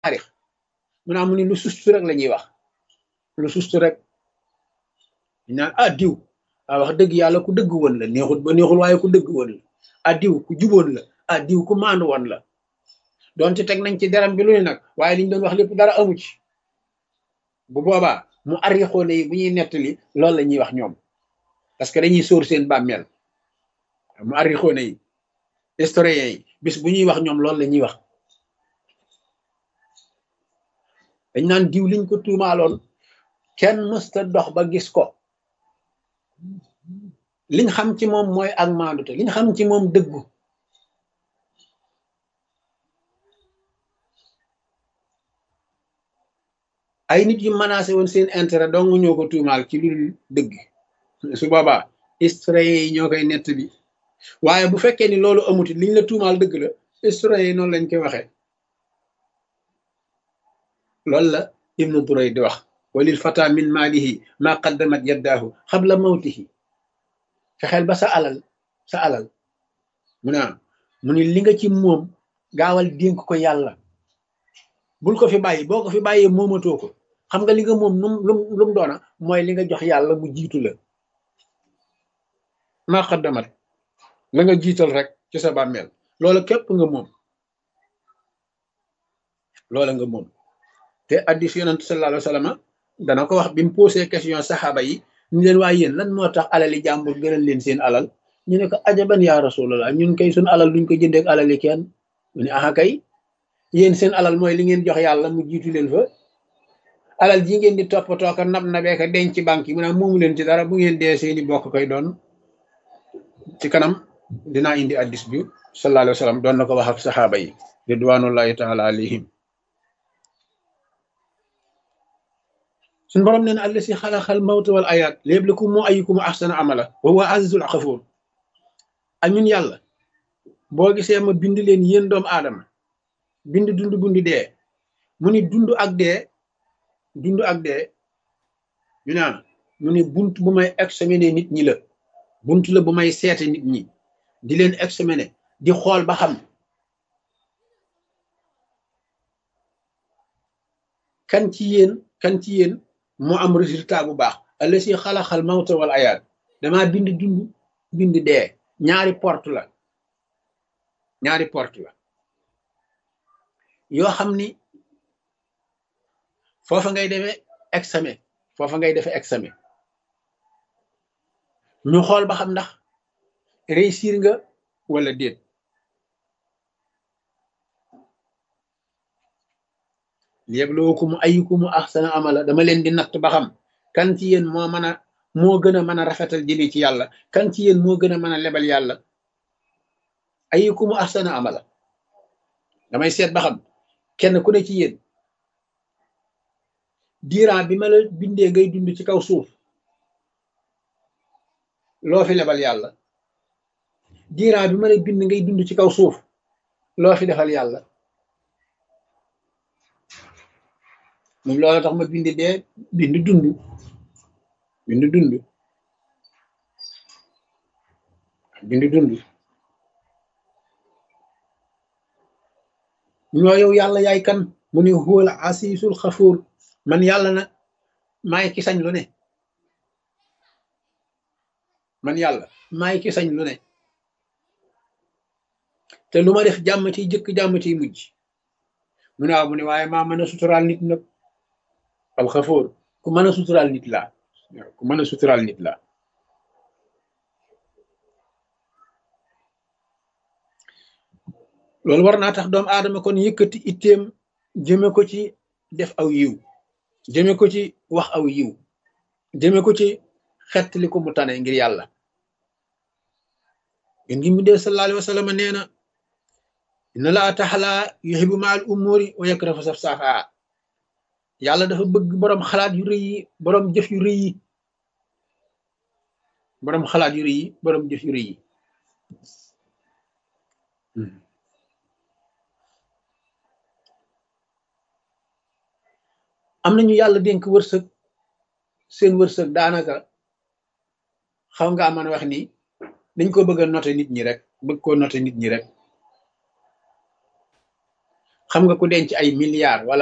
taarix mu naa mu ni lu sustu rek la ñuy wax lu sustu rek ñu naan ah diw ah wax dëgg yàlla ku dëgg woon la neexul ba neexul waaye ku dëgg woon la ah diw ku juboon la ah diw ku maandu woon la doonte teg nañ ci deram bi lu ne nag waaye liñ doon wax lépp dara amu ci bu boobaa mu arrixoone yi bu ñuy nettali loolu la ñuy wax ñoom parce que dañuy sóor seen bàmmeel mu arrixoone yi historien yi bis bu ñuy wax ñoom loolu la ñuy wax dañ naan diw liñ ko tuumaaloon kenn mësta dox ba gis ko liñ xam ci moom mooy ak maandute liñ xam ci moom dëggu ay nit yu menacé woon seen intérêt dong ñoo ko tuumaal ci lu dëgg su boobaa historien yi ñoo koy nett bi waaye bu fekkee ni loolu amuti liñ la tuumaal dëgg la historien yi noonu lañ koy waxee loolu la ibnu duray di wax walil fata min maalihi ma qaddamat yaddaahu xabla mawtihi fexeel ba sa alal sa alal mu ne mu ni li nga ci moom gaawal dénk ko yàlla bul ko fi bàyyi boo ko fi bàyyee moomatoo ko xam nga li nga moom num lum lu mu doona mooy li nga jox yàlla mu jiitu la ma qaddamat la nga jiital rek ci sa bàmmeel loola képp nga moom loola nga moom te addis yonent sallallahu alayhi wa sallam dana ko wax bi mu posé question saxaaba yi ñu leen waaye yéen lan moo tax alali jàmbur gënal leen seen alal ñu ne ko ajaban yaa rasulallah ñun kay suñ alal duñ ko jëndeek alali kenn mu ne aha kay yéen seen alal mooy li ngeen jox yàlla mu jiitu leen fa alal ji ngeen di toppatoo ko nab nabee ko denc ci banque yi mu ne moomu leen ci dara bu ngeen dee seeni bokk koy doon ci kanam dinaa indi addis bi sallallahu alayhi wa sallam doon na ko wax ak saxaaba yi ridwanullahi taala alayhim suñu borom nee na àll si xalaxal mawta wal ayaat léeblakum moo ayukum ahsana amala wa huwa azizul xafuur ak ñun yàlla boo gisee ma bind leen yéen doomu aadama bind dund bundi dee mu ni dund ak dee dund ak dee ñu naan mu ni bunt bu may examiner nit ñi la bunt la bu may seete nit ñi di leen examiner di xool ba xam kan ci yéen kan ci yéen moo am résultat bu baax alla si xalaxal mawta wal ayaat dama bind dund bind dee ñaari porte la ñaari porte la yoo xam ni foofa ngay defee examen foofa ngay defee examen ñu xool ba xam ndax réussir nga wala déet liyabluwakum ayyukum ahsana amala dama leen di natt ba xam kan ci yéen moo mën a moo gën a mën a rafetal jëli ci yàlla kan ci yéen moo gën a mën a lebal yàlla ayyukum ahsana amala damay seet ba xam kenn ku ne ci yéen diiran bi ma la bindee ngay dund ci kaw suuf loo fi lebal yàlla diiran bi ma la bind ngay dund ci kaw suuf loo fi defal yàlla moom loolu tax ma bind dee bind dund bind dund bind dund ñoo yow yàlla yaay kan mu ne huwal asiisul xafuur man yàlla nag maay ki sañ lu ne man yàlla maay ki sañ lu ne te lu ma def jàmm ciy jëkk jàmm ciy mujj mu ne waaw mu ne waaye maa mën a suturaal nit nag alxafoor ku mën a suturaal nit laa ku mën a suturaal nit laa loolu war naa tax doomu aadama kon yëkkati itteem jëme ko ci def aw yiw jëme ko ci wax aw yiw jëme ko ci xettali ko mu tane ngir yàlla yén ngi mu dee sallallahu alayhi wa sallam nee na inna laa taxala yuxibu ma al umuri wa yakrahu saf saafaa yàlla dafa bëgg boroom xalaat yu rëy yi boroom jëf yu rëy yi boroom xalaat yu rëy yi boroom jëf yu rëy yi am nañu yàlla dénk wërsëg seen wërsëg daanaka xaw nga mën a wax ni dañ ko bëgg a noter nit ñi rek bëgg koo noter nit ñi rek xam nga ku denc ay milliards wala